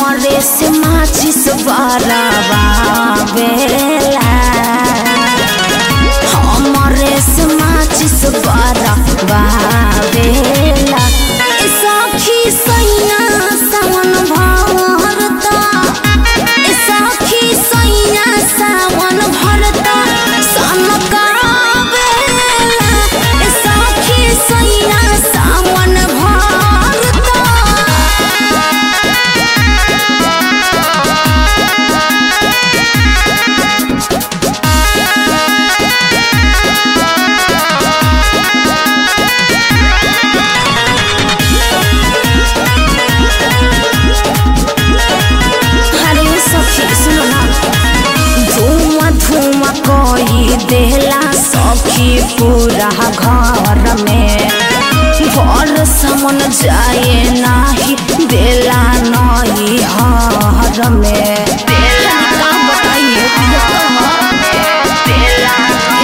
हमरे से माचिस बराबा बेला हमरे से माचिस बराबा बेला ए सखी सैया सावन भरता ए सखी सैया सावन भरता सनका बेला ए सखी सैया सावन भरता अरे सखी सुनो ना धुआं धुआं कोई देला सखी पूरा घर में घर समन जाए नाही देला नई हर में देला का बताइए देला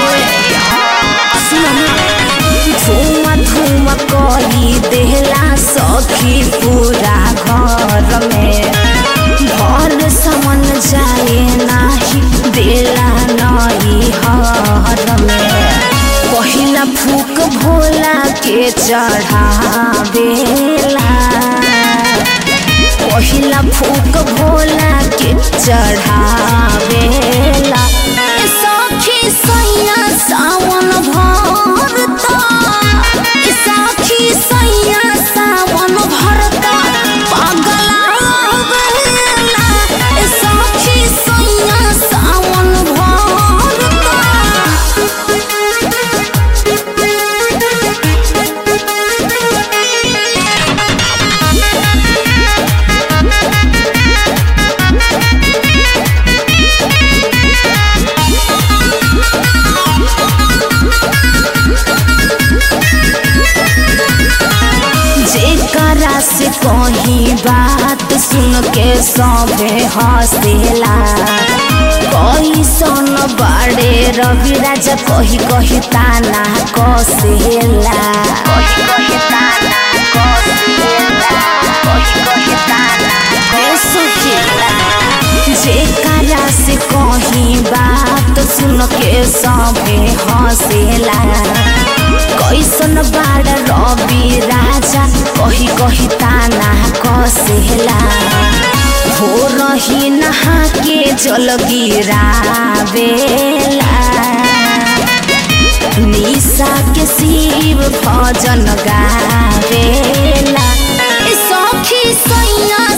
सुनो ना धुआं धुआं कोई देला सखी पूरा घर में घर समन जाए नाही देला नई हर में पहिला फूक भोला के चढ़ावेला पहिला फूक भोला के चढ़ावेला ए सखी सैया सावन भरता ए सखी सैया सावन भरता पागला बेला ए सखी सैया सावन जेकरा से कही बात सुन के सबे हंसेला कैसन बाड़े रवि राजा कही कही ताना कसेला कही कही ताना कसेला कही कही ताना कसेला जेकरा से कही बात सुन के सबे हंसेला कैसन बाड़ रवि राजा कही कही ताना कसेला हो रही नहा के जल गिरावेला निशा के शिव भजन गावेला ए सखी सैया